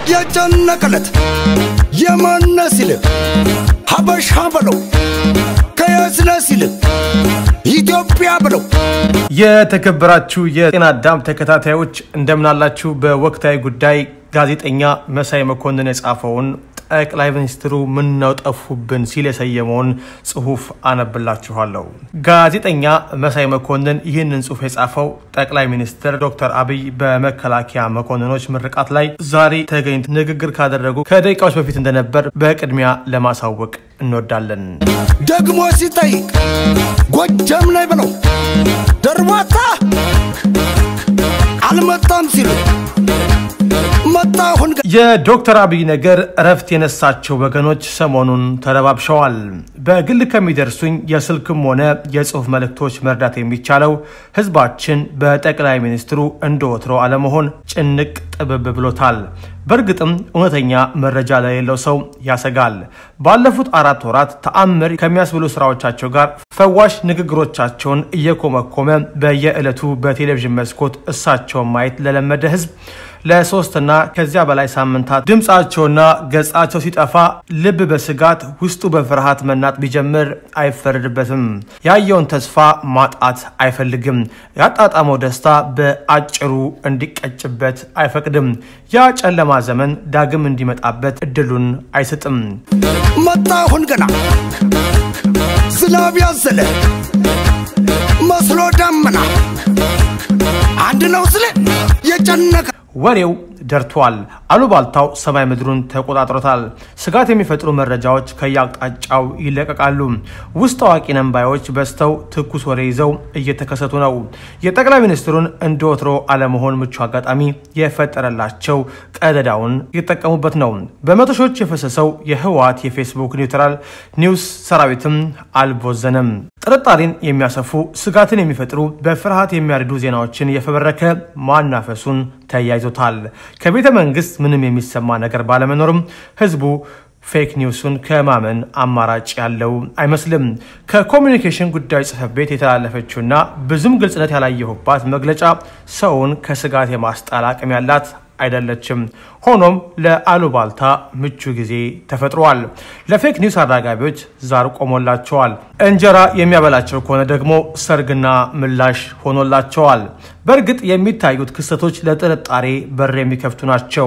የጨነቀለት የማነ ሲል ሀበሻ በለው ከየስነ ሲል ኢትዮጵያ ብለው የተከበራችሁ የጤና አዳም ተከታታዮች እንደምናላችሁ። በወቅታዊ ጉዳይ ጋዜጠኛ መሳይ መኮንን የጻፈውን ጠቅላይ ሚኒስትሩ ምነው ጠፉብን ሲል የሰየመውን ጽሁፍ አነብላችኋለሁ። ጋዜጠኛ መሳይ መኮንን ይህንን ጽሁፍ የጻፈው ጠቅላይ ሚኒስትር ዶክተር አብይ በመከላከያ መኮንኖች ምርቃት ላይ ዛሬ ተገኝተው ንግግር ካደረጉ ከደቂቃዎች በፊት እንደነበር በቅድሚያ ለማሳወቅ እንወዳለን። ደግሞ ሲጠይቅ ጎጃም ላይ ብለው ደርባታ አልመጣም ሲሉ መጣሁን የዶክተር አብይ ነገር እረፍት የነሳቸው ወገኖች ሰሞኑን ተረባብሸዋል። በግል ከሚደርሱኝ የስልክም ሆነ የጽሁፍ መልእክቶች መርዳት የሚቻለው ህዝባችን በጠቅላይ ሚኒስትሩ እንደ ወትሮ አለመሆን ጭንቅ ጥብብ ብሎታል። በእርግጥም እውነተኛ መረጃ ለሌለው ሰው ያሰጋል። ባለፉት አራት ወራት ተአምር ከሚያስብሉ ስራዎቻቸው ጋር ፈዋሽ ንግግሮቻቸውን እየኮመኮመ በየዕለቱ በቴሌቪዥን መስኮት እሳቸውን ማየት ለለመደ ህዝብ ለሶስትና ከዚያ በላይ ሳምንታት ድምፃቸውና ገጻቸው ሲጠፋ ልብ በስጋት ውስጡ በፍርሃት መናጥ ቢጀምር አይፈረድበትም። ያየውን ተስፋ ማጣት አይፈልግም። ያጣጣመው ደስታ በአጭሩ እንዲቀጭበት አይፈቅድም። ያ ጨለማ ዘመን ዳግም እንዲመጣበት እድሉን አይሰጥም። መጣሁን ገና ዝናብ ያዘለ መስሎ ዳመና አንድ ነው ስለ የጨነቀ ወሬው ደርቷል። አሉባልታው ሰማይ ምድሩን ተቆጣጥሮታል። ስጋት የሚፈጥሩ መረጃዎች ከየአቅጣጫው ይለቀቃሉ። ውስጥ አዋቂ ነንባዮች በዝተው ትኩስ ወሬ ይዘው እየተከሰቱ ነው። የጠቅላይ ሚኒስትሩን እንደ ወትሮ አለመሆን ምቹ አጋጣሚ የፈጠረላቸው ቀደዳውን እየተጠቀሙበት ነው። በመቶ ሺዎች የፈሰሰው የህወሓት የፌስቡክ ኒውትራል ኒውስ ሰራዊትም አልቦዘነም። ጥርጣሬን የሚያሰፉ ስጋትን የሚፈጥሩ በፍርሃት የሚያርዱ ዜናዎችን የፈበረከ ማናፈሱን ተያይዞታል። ከቤተ መንግስት ምንም የሚሰማ ነገር ባለመኖርም ህዝቡ ፌክ ኒውሱን ከማመን አማራጭ ያለው አይመስልም። ከኮሚኒኬሽን ጉዳዮች ጽህፈት ቤት የተላለፈችውና ብዙም ግልጽነት ያላየሁባት መግለጫ ሰውን ከስጋት የማስጣል አቅም ያላት አይደለችም። ሆኖም ለአሉባልታ ምቹ ጊዜ ተፈጥሯል። ለፌክ ኒውስ አራጋቢዎች ዛር ቆሞላቸዋል። እንጀራ የሚያበላቸው ከሆነ ደግሞ ሰርግና ምላሽ ሆኖላቸዋል። በእርግጥ የሚታዩት ክስተቶች ለጥርጣሬ በር የሚከፍቱ ናቸው።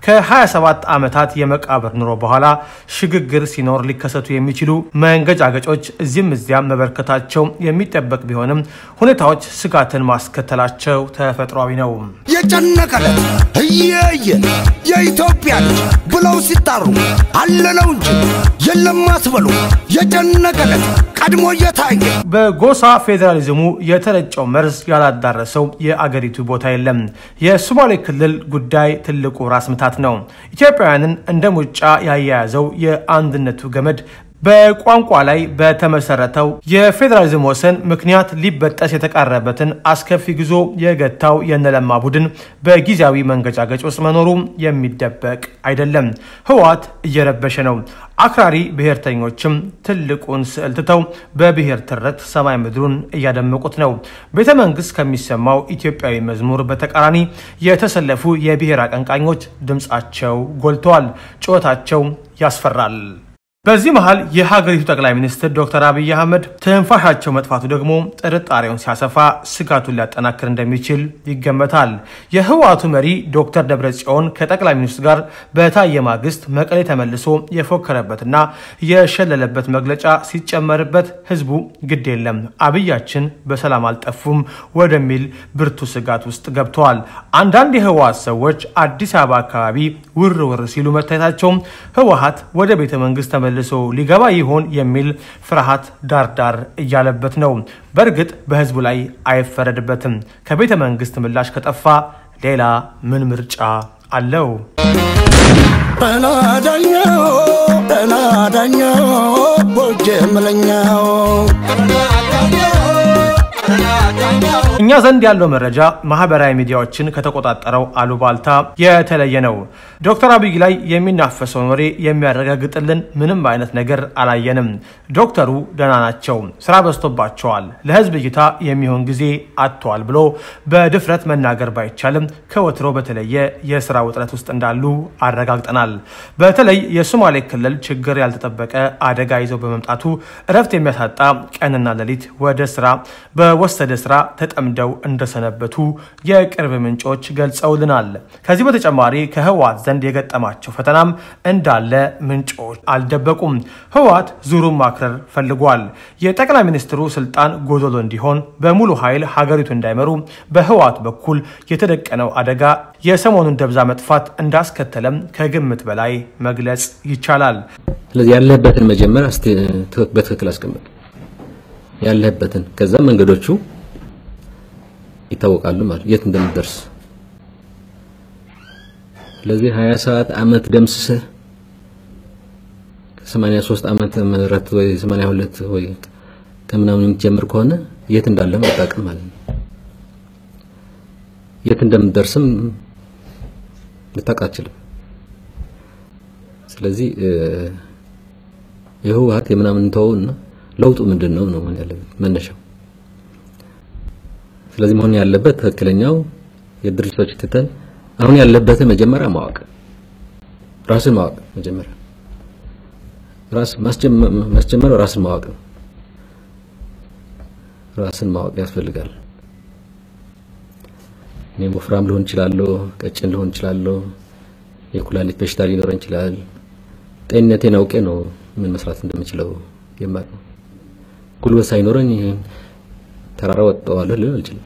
ከ27 ዓመታት የመቃብር ኑሮ በኋላ ሽግግር ሲኖር ሊከሰቱ የሚችሉ መንገጫገጮች እዚህም እዚያም መበርከታቸው የሚጠበቅ ቢሆንም ሁኔታዎች ስጋትን ማስከተላቸው ተፈጥሯዊ ነው። የጨነቀለት እየየ የኢትዮጵያ ልጅ ብለው ሲጣሩ አለነው እንጂ የለም አትበሉ። የጨነቀለት ቀድሞ እየታየ በጎሳ ፌዴራሊዝሙ የተረጨው መርዝ ያላዳረሰው የአገሪቱ ቦታ የለም። የሶማሌ ክልል ጉዳይ ትልቁ ራስ ምታት ነው። ኢትዮጵያውያንን እንደ ሙጫ ያያያዘው የአንድነቱ ገመድ በቋንቋ ላይ በተመሰረተው የፌዴራሊዝም ወሰን ምክንያት ሊበጠስ የተቃረበትን አስከፊ ጉዞ የገታው የነለማ ቡድን በጊዜያዊ መንገጫገጭ ውስጥ መኖሩ የሚደበቅ አይደለም። ህወሓት እየረበሸ ነው። አክራሪ ብሔርተኞችም ትልቁን ስዕል ትተው በብሔር ትርክት ሰማይ ምድሩን እያደመቁት ነው። ቤተ መንግስት ከሚሰማው ኢትዮጵያዊ መዝሙር በተቃራኒ የተሰለፉ የብሔር አቀንቃኞች ድምፃቸው ጎልተዋል። ጩኸታቸው ያስፈራል። በዚህ መሃል የሀገሪቱ ጠቅላይ ሚኒስትር ዶክተር አብይ አህመድ ትንፋሻቸው መጥፋቱ ደግሞ ጥርጣሬውን ሲያሰፋ ስጋቱን ሊያጠናክር እንደሚችል ይገመታል። የህወሓቱ መሪ ዶክተር ደብረጽዮን ከጠቅላይ ሚኒስትሩ ጋር በታየ ማግስት መቀሌ ተመልሶ የፎከረበትና የሸለለበት መግለጫ ሲጨመርበት ህዝቡ ግድ የለም አብያችን በሰላም አልጠፉም ወደሚል ብርቱ ስጋት ውስጥ ገብተዋል። አንዳንድ የህወሓት ሰዎች አዲስ አበባ አካባቢ ውር ውር ሲሉ መታየታቸውም ህወሓት ወደ ቤተ መንግስት ተመልሶ ሊገባ ይሆን የሚል ፍርሃት ዳርዳር እያለበት ነው። በእርግጥ በህዝቡ ላይ አይፈረድበትም። ከቤተ መንግስት ምላሽ ከጠፋ ሌላ ምን ምርጫ አለው? ተናዳኛው ተናዳኛው ቦጀ መለኛው እኛ ዘንድ ያለው መረጃ ማህበራዊ ሚዲያዎችን ከተቆጣጠረው አሉባልታ የተለየ ነው። ዶክተር አብይ ላይ የሚናፈሰውን ወሬ የሚያረጋግጥልን ምንም አይነት ነገር አላየንም። ዶክተሩ ደህና ናቸው፣ ስራ በዝቶባቸዋል፣ ለህዝብ እይታ የሚሆን ጊዜ አጥተዋል ብሎ በድፍረት መናገር ባይቻልም ከወትሮ በተለየ የስራ ውጥረት ውስጥ እንዳሉ አረጋግጠናል። በተለይ የሶማሌ ክልል ችግር ያልተጠበቀ አደጋ ይዘው በመምጣቱ እረፍት የሚያሳጣ ቀንና ሌሊት ወደ ስራ በወሰደ ስራ ተጠምደው እንደሰነበቱ የቅርብ ምንጮች ገልጸውልናል። ከዚህ በተጨማሪ ከህወሓት ዘንድ የገጠማቸው ፈተናም እንዳለ ምንጮች አልደበቁም። ህወሓት ዙሩን ማክረር ፈልጓል። የጠቅላይ ሚኒስትሩ ስልጣን ጎዶሎ እንዲሆን በሙሉ ኃይል ሀገሪቱ እንዳይመሩ በህወሓት በኩል የተደቀነው አደጋ የሰሞኑን ደብዛ መጥፋት እንዳስከተለም ከግምት በላይ መግለጽ ይቻላል። ስለዚህ ያለህበትን መጀመሪያ እስቲ በትክክል አስቀምጥ። ያለህበትን ከዛ መንገዶቹ ይታወቃሉ ማለት የት እንደምትደርስ። ስለዚህ 20 ሰዓት አመት ደምስሰህ 83 ዓመተ ምህረት ወይ 82 ወይ ከምናምን የምትጀምር ከሆነ የት እንዳለ አታውቅም ማለት ነው። የት እንደምትደርስም ልታውቅ አትችልም። ስለዚህ የህወሓት የምናምን ተወውና ለውጡ ምንድን ነው ነው መሆን ያለበት መነሻው። ስለዚህ መሆን ያለበት ትክክለኛው የድርጅቶች ትተን አሁን ያለበትን መጀመሪያ ማወቅ ራስን ማወቅ መጀመሪያ ራስ ማስጀመር ራስን ማወቅ ነው። ራስን ማወቅ ያስፈልጋል። እኔ ወፍራም ልሆን እችላለሁ፣ ቀጭን ልሆን እችላለሁ፣ የኩላሊት በሽታ ሊኖረኝ ይችላል። ጤንነቴን አውቄ ነው ምን መስራት እንደምችለው የማውቀው። ጉልበት ሳይኖረኝ ተራራ ወጥተዋለሁ ልል አልችልም።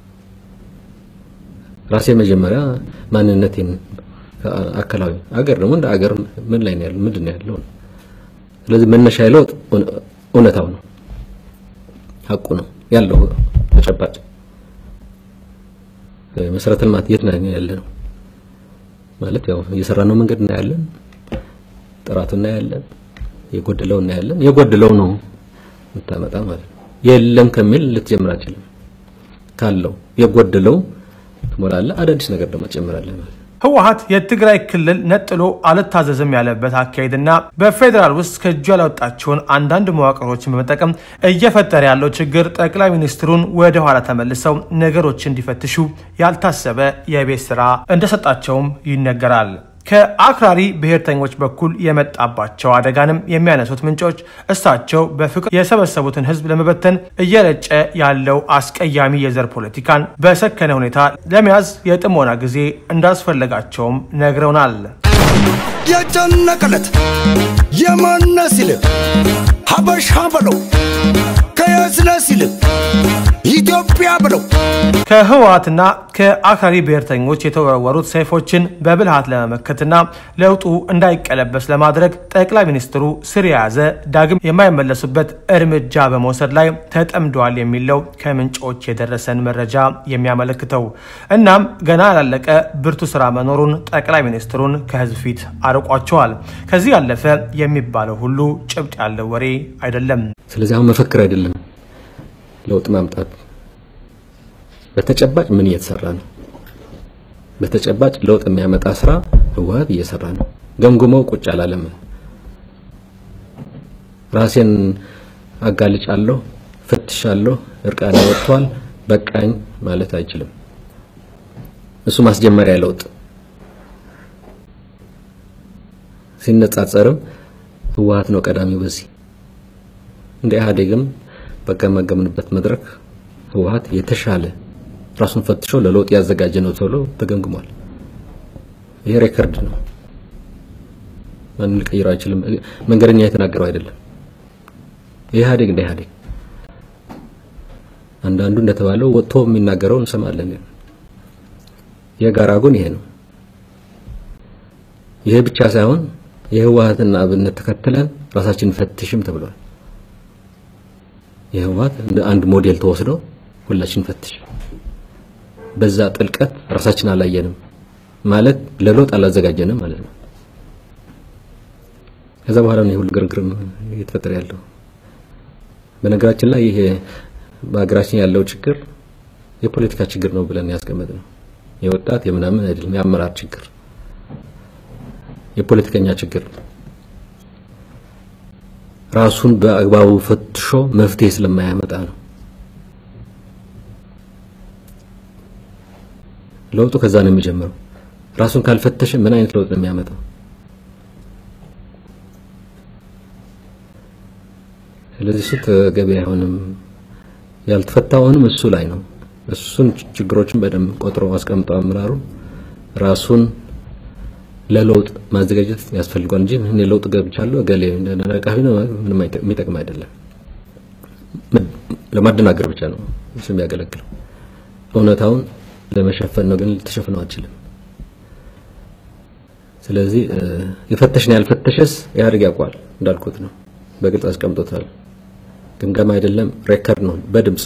ራሴ መጀመሪያ ማንነቴን አካላዊ አገር ደግሞ እንደ አገር ምን ላይ ነው ያለው ምንድን ነው ያለው ስለዚህ መነሻ ለውጥ እውነታው ነው ሀቁ ነው ያለው ተጨባጭ መሰረተ ልማት የት ነው ያለ ነው ማለት ያው እየሰራነው መንገድ እናያለን ጥራቱ እናያለን የጎደለው እናያለን የጎደለው ነው የምታመጣ ማለት ነው የለም ከሚል ልትጀምር አችልም ካለው የጎደለው ትሞላለህ አዳዲስ ነገር ደግሞ ትጨምራለህ ማለት ነው ህወሓት የትግራይ ክልል ነጥሎ አልታዘዝም ያለበት አካሄድና በፌዴራል ውስጥ ከእጁ ያላወጣቸውን አንዳንድ መዋቅሮችን በመጠቀም እየፈጠረ ያለው ችግር ጠቅላይ ሚኒስትሩን ወደ ኋላ ተመልሰው ነገሮች እንዲፈትሹ ያልታሰበ የቤት ስራ እንደሰጣቸውም ይነገራል። ከአክራሪ ብሔርተኞች በኩል የመጣባቸው አደጋንም የሚያነሱት ምንጮች እሳቸው በፍቅር የሰበሰቡትን ህዝብ ለመበተን እየረጨ ያለው አስቀያሚ የዘር ፖለቲካን በሰከነ ሁኔታ ለመያዝ የጥሞና ጊዜ እንዳስፈለጋቸውም ነግረውናል። የጨነቀለት የማነ ሲል ሀበሻ በለው ከየስነ ሲል ኢትዮጵያ ብለው ከህወሓትና ከአክራሪ ብሔርተኞች የተወረወሩት ሰይፎችን በብልሃት ለመመከትና ለውጡ እንዳይቀለበስ ለማድረግ ጠቅላይ ሚኒስትሩ ስር የያዘ ዳግም የማይመለሱበት እርምጃ በመውሰድ ላይ ተጠምደዋል የሚለው ከምንጮች የደረሰን መረጃ የሚያመለክተው። እናም ገና ያላለቀ ብርቱ ስራ መኖሩን ጠቅላይ ሚኒስትሩን ከህዝብ ፊት አርቋቸዋል። ከዚህ ያለፈ የሚባለው ሁሉ ጭብጥ ያለው ወሬ አይደለም። ስለዚህ አሁን መፈክር አይደለም ለውጥ ማምጣት በተጨባጭ ምን እየተሰራ ነው? በተጨባጭ ለውጥ የሚያመጣ ስራ ህወሓት እየሰራ ነው። ገምግመው ቁጭ አላለም። ራሴን አጋልጫለሁ፣ ፈትሻለሁ፣ እርቃኔ ወጥቷል፣ በቃኝ ማለት አይችልም። እሱ ማስጀመሪያ ለውጥ ሲነጻጸርም ህወሓት ነው ቀዳሚው። በዚህ እንደ ኢህአዴግም በገመገምንበት መድረክ ህወሓት የተሻለ ራሱን ፈትሾ ለለውጥ ያዘጋጀ ነው ተብሎ ተገምግሟል። ይሄ ሬከርድ ነው። ማንም ሊቀይረው አይችልም። መንገደኛ የተናገረው አይደለም። ኢህአዴግ እንደ ኢህአዴግ አንዳንዱ እንደተባለው ወጥቶ የሚናገረው እንሰማለን። የጋራ ጎን ይሄ ነው። ይሄ ብቻ ሳይሆን የህወሓትና አብነት ተከትለን ራሳችንን ፈትሽም ተብሏል። የህወሓት እንደ አንድ ሞዴል ተወስዶ ሁላችን ፈትሽ። በዛ ጥልቀት ራሳችን አላየንም ማለት ለለውጥ አላዘጋጀንም ማለት ነው። ከዛ በኋላ ነው ሁሉ ግርግርም እየተፈጠረ ያለው። በነገራችን ላይ ይሄ በሀገራችን ያለው ችግር የፖለቲካ ችግር ነው ብለን ያስቀመጥ ነው። የወጣት የምናምን አይደለም፣ የአመራር ችግር፣ የፖለቲከኛ ችግር ራሱን በአግባቡ ፈትሾ መፍትሄ ስለማያመጣ ነው። ለውጡ ከዛ ነው የሚጀምረው። ራሱን ካልፈተሸ ምን አይነት ለውጥ ነው የሚያመጣው? ስለዚህ እሱ ተገቢ አይሆንም። ያልተፈታውንም እሱ ላይ ነው። እሱን ችግሮችን በደንብ ቆጥሮ አስቀምጦ አመራሩ ራሱን ለለውጥ ማዘጋጀት ያስፈልጓል እንጂ እኔ ለውጥ ገብቻለሁ እገሌ ነቃፊ ነው ምንም የሚጠቅም አይደለም። ለማደናገር ብቻ ነው እሱ የሚያገለግለው። እውነታውን ለመሸፈን ነው፣ ግን ልትሸፍነው አትችልም። ስለዚህ የፈተሽን ያልፈተሸስ ኢህአዴግ ያውቋል። እንዳልኩት ነው፣ በግልጽ አስቀምጦታል። ግምገማ አይደለም ሬከርድ ነው፣ በድምጽ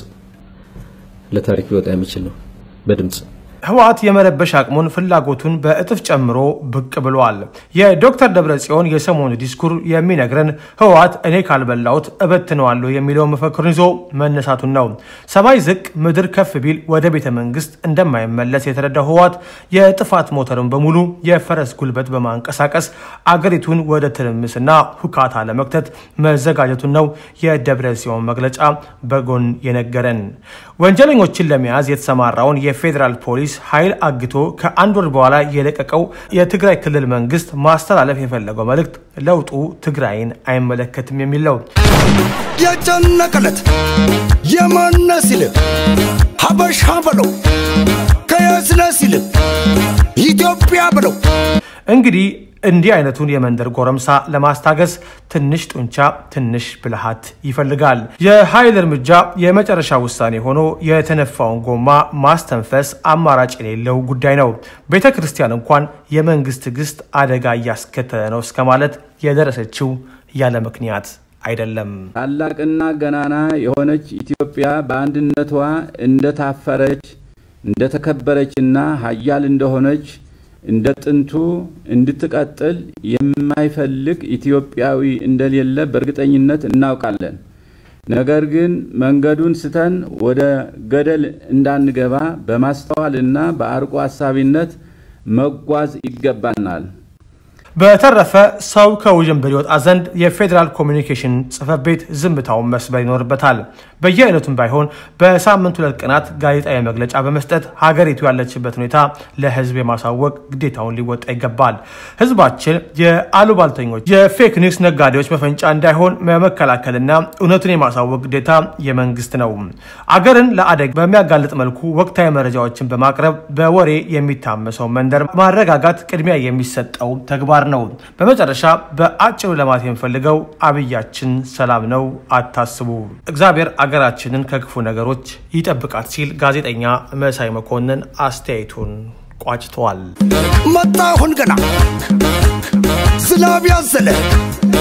ለታሪክ ሊወጣ የሚችል ነው በድምጽ ህወሓት የመረበሽ አቅሙን ፍላጎቱን በእጥፍ ጨምሮ ብቅ ብሏል። የዶክተር ደብረጽዮን የሰሞኑ ዲስኩር የሚነግረን ህወሓት እኔ ካልበላሁት እበትነዋለሁ የሚለው መፈክሩን ይዞ መነሳቱን ነው። ሰማይ ዝቅ ምድር ከፍ ቢል ወደ ቤተ መንግስት እንደማይመለስ የተረዳው ህወሓት የጥፋት ሞተርን በሙሉ የፈረስ ጉልበት በማንቀሳቀስ አገሪቱን ወደ ትርምስና ሁካታ ለመክተት መዘጋጀቱን ነው የደብረጽዮን መግለጫ በጎን የነገረን። ወንጀለኞችን ለመያዝ የተሰማራውን የፌዴራል ፖሊስ ኃይል አግቶ ከአንድ ወር በኋላ የለቀቀው የትግራይ ክልል መንግስት ማስተላለፍ የፈለገው መልእክት ለውጡ ትግራይን አይመለከትም የሚል ነው። የጨነቀለት የማነ ሲል ሀበሻ በለው ከየስነ ሲል ኢትዮጵያ በለው እንግዲህ እንዲህ አይነቱን የመንደር ጎረምሳ ለማስታገስ ትንሽ ጡንቻ፣ ትንሽ ብልሃት ይፈልጋል። የኃይል እርምጃ የመጨረሻ ውሳኔ ሆኖ የተነፋውን ጎማ ማስተንፈስ አማራጭ የሌለው ጉዳይ ነው። ቤተ ክርስቲያን እንኳን የመንግስት ትዕግስት አደጋ እያስከተለ ነው እስከ ማለት የደረሰችው ያለ ምክንያት አይደለም። ታላቅና ገናና የሆነች ኢትዮጵያ በአንድነቷ እንደታፈረች እንደተከበረችና ሀያል እንደሆነች እንደ ጥንቱ እንድትቀጥል የማይፈልግ ኢትዮጵያዊ እንደሌለ በእርግጠኝነት እናውቃለን። ነገር ግን መንገዱን ስተን ወደ ገደል እንዳንገባ በማስተዋልና በአርቆ አሳቢነት መጓዝ ይገባናል። በተረፈ ሰው ከውዥንብር ይወጣ ዘንድ የፌዴራል ኮሚኒኬሽን ጽሕፈት ቤት ዝምታውን መስበር ይኖርበታል። በየአይነቱም ባይሆን በሳምንት ሁለት ቀናት ጋዜጣዊ መግለጫ በመስጠት ሀገሪቱ ያለችበት ሁኔታ ለሕዝብ የማሳወቅ ግዴታውን ሊወጣ ይገባል። ሕዝባችን የአሉባልተኞች የፌክ ኒውስ ነጋዴዎች መፈንጫ እንዳይሆን መከላከልና እውነቱን የማሳወቅ ግዴታ የመንግስት ነው። አገርን ለአደጋ በሚያጋልጥ መልኩ ወቅታዊ መረጃዎችን በማቅረብ በወሬ የሚታመሰው መንደር ማረጋጋት ቅድሚያ የሚሰጠው ተግባር ነው። በመጨረሻ በአጭሩ ለማት የምፈልገው አብያችን ሰላም ነው፣ አታስቡ። እግዚአብሔር አገራችንን ከክፉ ነገሮች ይጠብቃት ሲል ጋዜጠኛ መሳይ መኮንን አስተያየቱን ቋጭተዋል። መጣ አሁን ገና ዝናብ ያዘለ